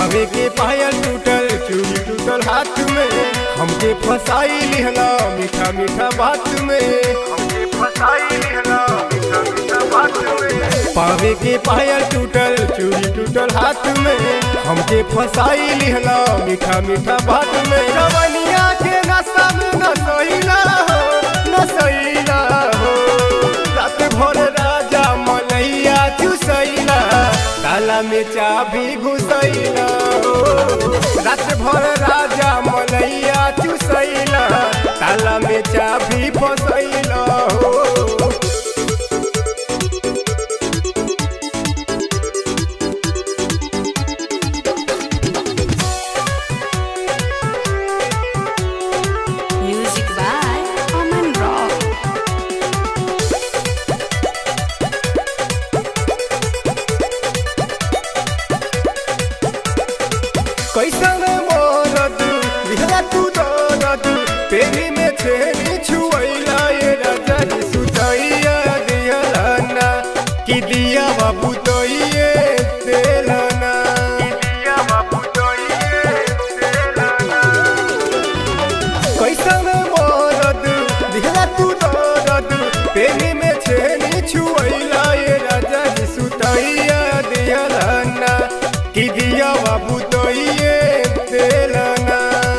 पावे के पायल टूटल चूड़ी टूटल हाथ में हमके फसाई लिहला मीठा मीठा बात में हमके फसाई लिहला मीठा मीठा बात में पावे के पायल टूटल चूड़ी टूटल हाथ में हमके फसाई लिहला मीठा मीठा बात में रवनिया के नशा में न सहीला हो न सहीला हो रात भर राजा मलैया चुसैला ताला में चाबी घुसैला हो रात भर राजा मलैया चुसैला ताला में चाबी फसैला हो Music by Aman Rock. कैसन मोरद लिहरा तू दरद पेरी में छेनी छुएला ये राजा जी सुतैया दिहलाना कि दिया बाबू तोइए देलाना दिया बाबू तोइए देलाना कैसन मोरद दिहरा तू दरद पेरी में छेनी छुएला ये राजा जी सुतैया दिहलाना कि दिया बाबू तोइए देलाना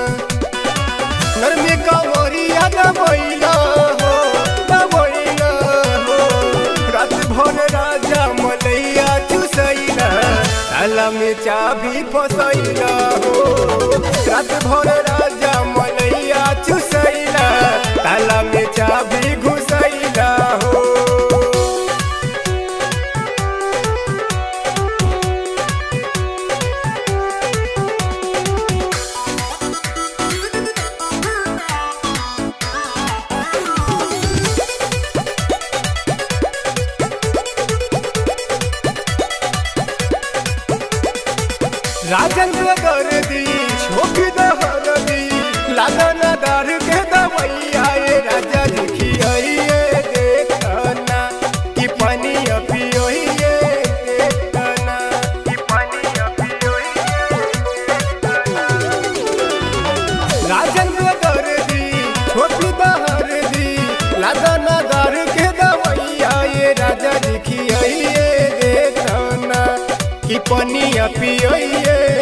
नरमे कावरिया दबैला हो दबैला हो रात भर राजा मलैया चुसैला ताला में चाबी फसैला हो रात भर राजा मलैया चुसैला ताला में चाबी घुसैला हो राजेंद्र गर्दी छोटी दहर दी लादा नदार के दवैया ये राजा देखिए देखना कि पानी पियोइए देखना कि पानी पियोइए राजेंद्र गर्दी छोटी दहर दी लादा नदार के दवैया ये राजा देखिए देखना कि पनिया पियोइए